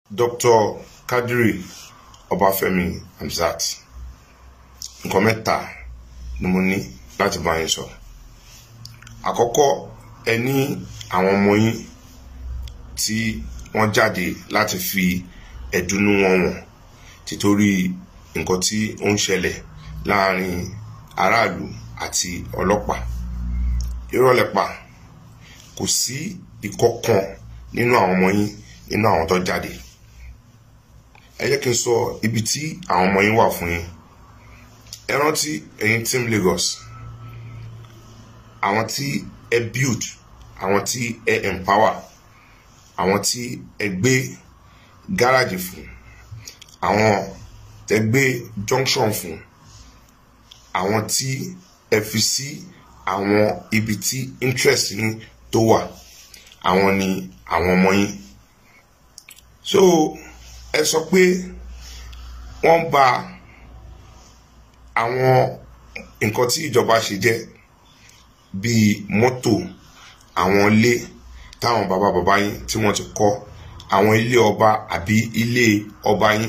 Dr. Kadiri Ọbáfẹ́mi Hamzat nǹkan mẹ́ta ni mo ní láti bá yín sọ àkọ́kọ́ ẹ ní àwọn ọmọ yín tí wọ́n jáde láti fi ẹ̀dùnnú wọn wọ̀n títorí nǹkan tí ó ń ṣẹlẹ̀ láàrin aráàlú àti ọlọ́pàá irọ́ lẹ pa kò sí ìkọ̀kan nínú àwọn ọmọ yín nínú àwọn tó jáde ẹ jẹ́ kí n sọ ibi tí àwọn ọmọ yín wà fún yín ẹ rántí ẹ̀yin team Lagos àwọn tí ẹ build àwọn tí ẹ empower àwọn tí ẹ gbé gáràjì fún àwọn tẹ gbé junction fún àwọn tí ẹ fi sí àwọn ibi tí interest yín tó wà àwọn ni àwọn ọmọ yín so ẹ sọ pé wọ́n bà àwọn nǹkan tí ìjọba ṣe jẹ́ bíi mọ́tò àwọn ilé táwọn bàbá bàbá yín tí wọ́n ti kọ́ àwọn ilé ọba àbí ilé ọba yín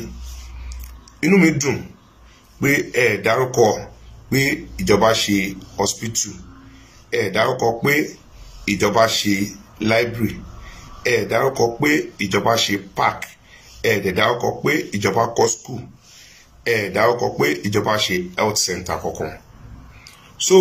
inú mi dùn pé ẹ dárúkọ pé ìjọba ṣe hospital ẹ dárúkọ pé ìjọba ṣe library ẹ dárúkọ pé ìjọba ṣe park ẹ dẹ̀ dárúkọ pé ìjọba kọ́ school ẹ dárúkọ pé ìjọba ṣe health center kankan so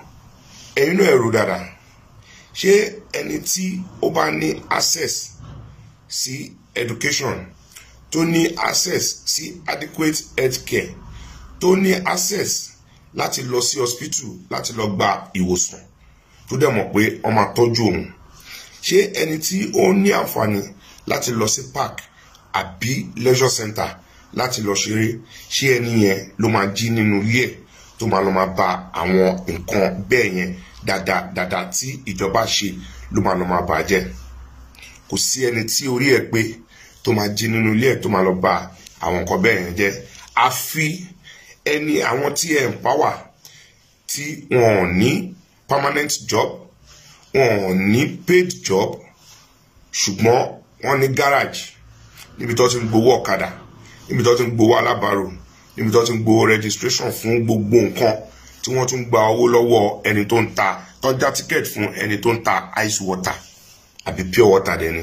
ẹ̀yin náà ẹ̀rù dáadáa ṣé ẹni tí ó bá ní access sí education tó ní access sí adequate health care tó ní access láti lọ sí hospital láti lọ gba ìwòsàn tó dẹ̀ mọ̀ pé wọ́n máa tọ́jú òun ṣé ẹni tí ó ní àǹfààní láti lọ sí park àbí leisure center láti lọ ṣeré ṣé ẹni yẹn ló máa jí nínú ilé ẹ̀ tó máa lọ máa ba àwọn nǹkan bẹ́ẹ̀ yẹn dáadáa dáadáa tí ìjọba ṣe ló máa lọ máa bà jẹ́ kò sí ẹni tí orí ẹ̀ pé tó máa jí nínú ilé ẹ̀ tó máa lọ ba àwọn nǹkan bẹ́ẹ̀ yẹn jẹ́ àfi ẹni àwọn tí ẹ̀ ń pàwà tí wọn ò ní permanent job wọn ò ní paid job ṣùgbọ́n wọ́n ní garage níbi tó ti ń gbowó ọ̀kadà níbi tó ti ń gbowó alábàárò níbi tó ti ń gbowó registration fún gbogbo nǹkan tí wọ́n tún gba owó lọ́wọ́ ẹni tó ń ta tọ́já ticket fún ẹni tó ń ta ice water àbí pure water dẹni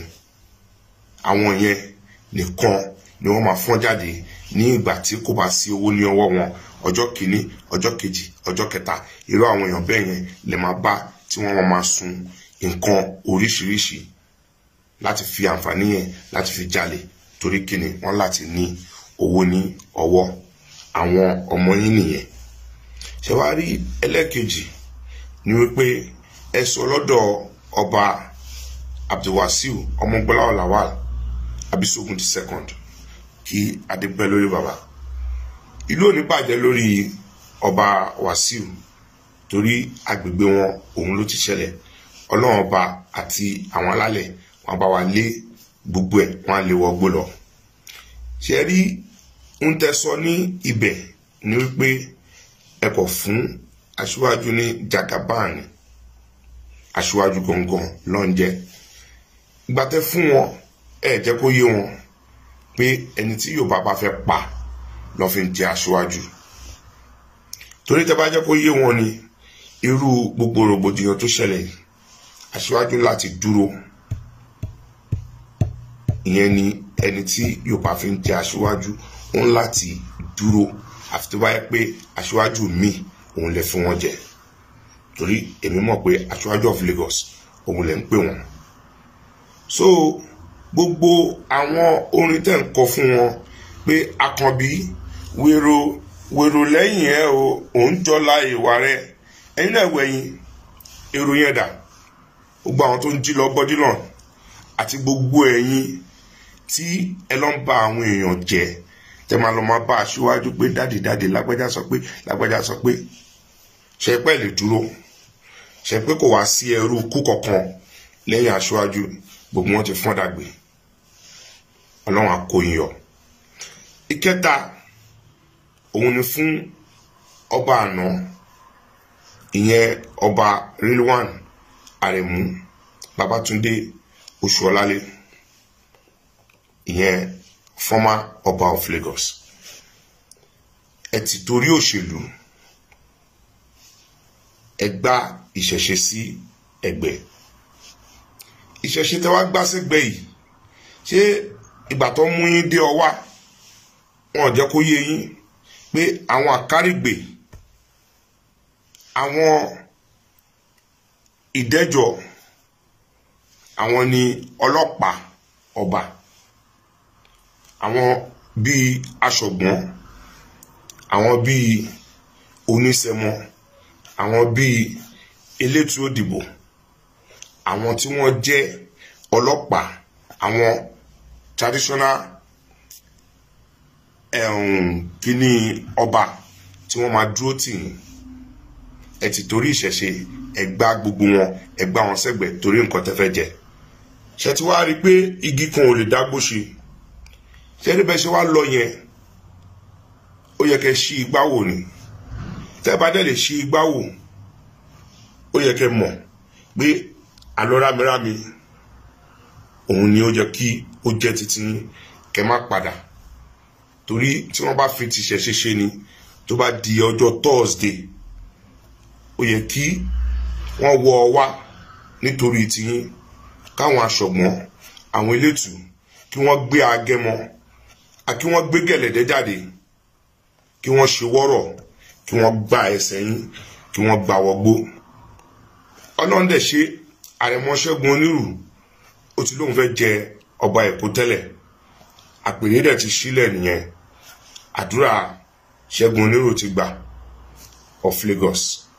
àwọn yẹn nìkan ni wọ́n máa fọ́n jáde ní ìgbà tí kò bá sí owó ní ọwọ́ wọn ọjọ́ kìíní ọjọ́ kejì ọjọ́ kẹta irú àwọn èèyàn bẹ́ẹ̀ yẹn lè máa bá tí wọ́n máa sun nǹkan oríṣiríṣi láti fi àǹfààní yẹn láti fi jalè torí kíni wọ́n láti ní owó ní ọwọ́ àwọn ọmọ yín nìyẹn ṣe wá rí ẹlẹ́ẹ̀kejì ni wípé ẹ sọ lọ́dọ̀ ọba abdulwasiu ọmọgbọ́lá lawal abisogun the second kí adépẹ́ lórí baba ìlú òní bàjẹ́ lórí ọba wasiu torí agbègbè wọn òun ló ti ṣẹlẹ̀ ọlọ́run ọba àti àwọn alálẹ̀ wọn bá wa lé gbogbo ẹ̀ wọn á lé wọgbó lọ ṣe rí ń tẹsọ ní ibẹ̀ ni wípé ẹ kò fún aṣíwájú ní jagaban aṣíwájú gangan lọ́njẹ́ ìgbà tẹ́ fún wọn ẹ jẹ́ kó yé wọn pé ẹni tí Yorùbá bá fẹ́ pa lọ́ fi ń jẹ aṣíwájú torí tẹ́ bá jẹ́ kó yé wọn ni irú gbogbo rògbòdìyàn tó ṣẹlẹ̀ aṣíwájú láti dúró ìyẹn ni ẹni tí Yorùbá fi ń jẹ aṣíwájú òun láti dúró àfi tó bá yẹ pé aṣíwájú mi òun lè fún wọn jẹ torí èmi mọ̀ pé aṣíwájú of Lagos òun lè ń pè wọ́n so gbogbo àwọn orin tẹ̀ ń kọ fún wọn pé Àkànbí wèrò wèrò lẹ́yìn ẹ̀ o òun jọlá ìwà rẹ̀ ẹ̀yin náà wẹ̀yìn èrò yẹn dà gbogbo àwọn tó ń jí lọ bọ́dí náà àti gbogbo ẹ̀yin tí ẹ lọ ń ba àwọn èèyàn jẹ́ tẹ máa lọ máa bá aṣíwájú pé dáàdì dáàdì lágbájá sọ pé lágbájá sọ pé ṣe pẹ́ lè dúró ṣe pé kò wá sí ẹrú kú kankan lẹ́yìn aṣíwájú gbogbo wọn ti fọ́n dàgbé ọlọ́run àkóyìn yọ. ìkẹta òun ni fún ọba àná ìyẹn ọba Rilwan Aremu Babatunde Oṣuọlálé ìyẹn former ọba of Lagos ẹ ti torí òṣèlú ẹ gbá ìṣẹ̀ṣe sí ẹ̀gbẹ́ ìṣẹ̀ṣe tẹ́ wá gbá sẹ́gbẹ́ yìí ṣé ìgbà tó mú yín dé ọwá wọn ò jẹ́ kó yé yín pé àwọn àkárìgbè àwọn ìdẹ́jọ́ àwọn ni ọlọ́pàá ọba àwọn bíi aṣọ̀gbọ́n àwọn bíi onísẹmọ àwọn bíi elétò òdìbò àwọn tí wọ́n jẹ́ ọlọ́pàá àwọn traditional um, kíní ọba tí wọ́n máa dúró tì yín ẹ ti torí ìṣẹ̀ṣe ẹ gbá gbogbo wọn ẹ gbá wọn sẹ́gbẹ̀ẹ́ torí nǹkan tẹ́ fẹ́ jẹ ṣe ti wá rí i pé igi kan ò lè dágbó ṣe ṣe ní bẹ́ẹ̀ ṣe wá lọ yẹn ó yẹ kẹ́ ṣí igbá wò ni tẹ́ bá dẹ̀ lè ṣí igbá wò ó yẹ kẹ́ mọ̀ pé àlọ́ rámirámi òun ni ó jẹ́ kí ó jẹ́ títí kẹ́ má padà torí tí wọ́n bá fi tìṣẹ̀ ṣe ṣe ni tó bá di ọjọ́ Thursday ó yẹ kí wọ́n wọ ọ wá nítorí tiyín káwọn aṣọ̀gbọ́n àwọn elétù kí wọ́n gbé agẹmọ kí wọ́n gbé gẹ̀lẹ́dẹ́ jáde kí wọ́n ṣe wọ́rọ̀ kí wọ́n gba ẹsẹ̀ yín kí wọ́n gba wọgbó ọlọ́run dẹ̀ ṣe àrẹ̀mọ Ṣẹ́gun Onírù ó ti lóun fẹ́ jẹ ọba Èkó tẹ́lẹ̀ àpèrè dẹ̀ ti sílẹ̀ nìyẹn àdúrà Ṣẹ́gun Onírù ti gbà of Lagos